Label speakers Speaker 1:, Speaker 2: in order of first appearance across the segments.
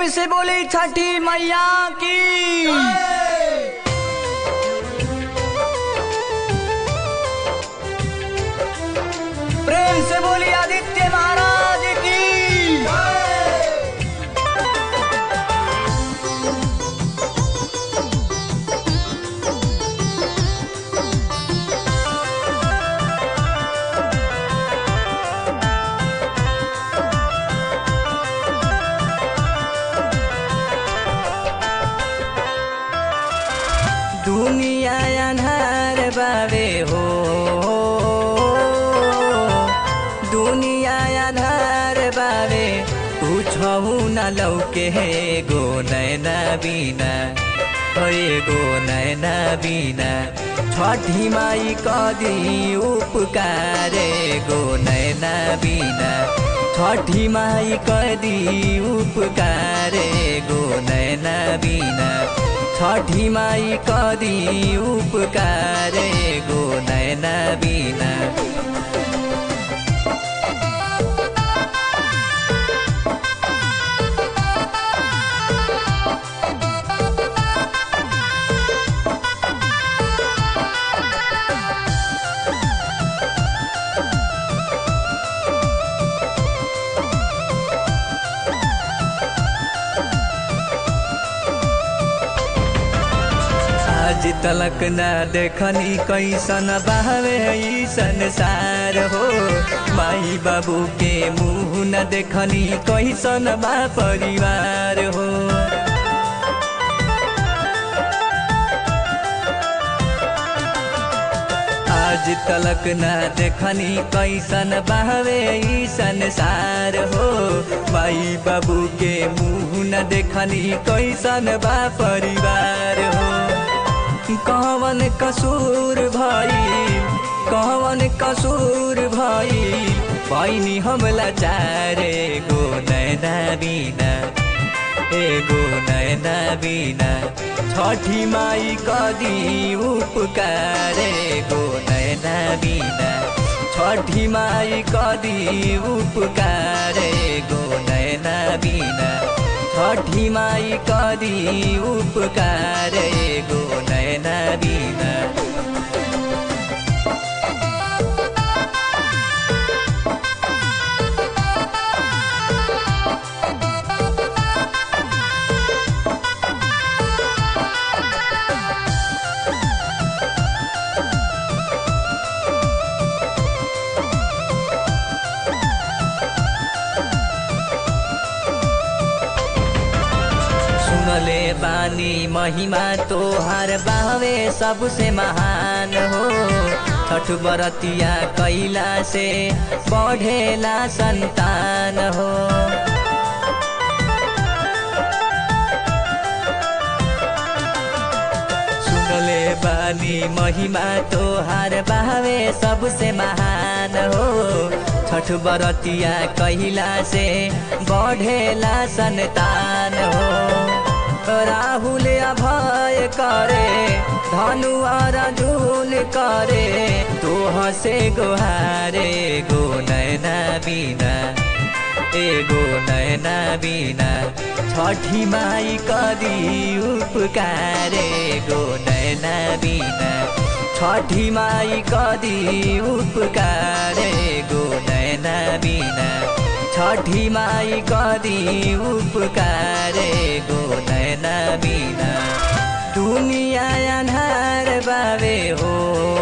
Speaker 1: प्रेम से बोली छठी मैया की प्रेम से बोली आदित्य महाराज की दुनिया अन्हार बाबे हो दुनिया अन्हार बाबे पूछौ न लौके हे गो नैना बिना हे गो नैना बिना छठी माई कदी उपकारे गो नैना बिना छठी माई कदी उपकारे गो नैना बिना छठी माई कदी उपकारे गो नैना बिना आज तलक न देखनी कैसन बहवे ई संसार हो माई बाबू के मुँह न देखनी कैसन बा परिवार हो आज तलक न देखनी कैसन बहवे ई संसार हो माई बाबू के मुँह न देखनी कैसन बा परिवार हो कवन कसूर भाई कवन कसूर भाई पैनी हमला चारे गो नैना बिना एगो नैना बिना छठी माई कदी उपकारे गो नैना बिना छठी माई कदी उपकारे गो नैना बिना छठी माई कदी उपकारे गो नैना बिना सुनले बानी महिमा तोहार बावे सबसे महान हो छठ बरतिया कैला से बढ़ेला संतान हो सुनले बानी महिमा तोहार बावे सबसे महान हो छठ बरतिया कैला से बढ़ेला संतान हो राहुल अभय करे धनु अर्जुन करे तो हसे गोहारे गो नैना बिना एगो नैना बिना छठी माई कदी उपकारे गो नैना बिना छठी माई कदी उपकारे गो नैना बिना छठी माई कदी उपकारे गो नैना बिना दुनिया अन्हार बाबे हो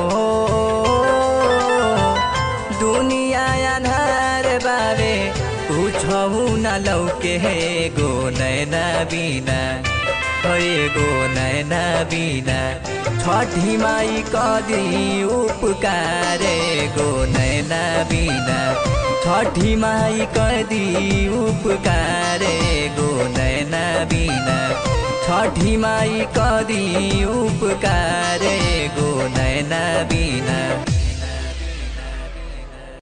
Speaker 1: दुनिया अन्हार बाबे पूछौ न लौके हे गो नैना बिना हे गो नैना बिना छठी माई कदी उपकारे गो नैना बिना छठी माई कदी उपकारे गो नैना बिना छठी माई कदी उपकारे गो नैना बिना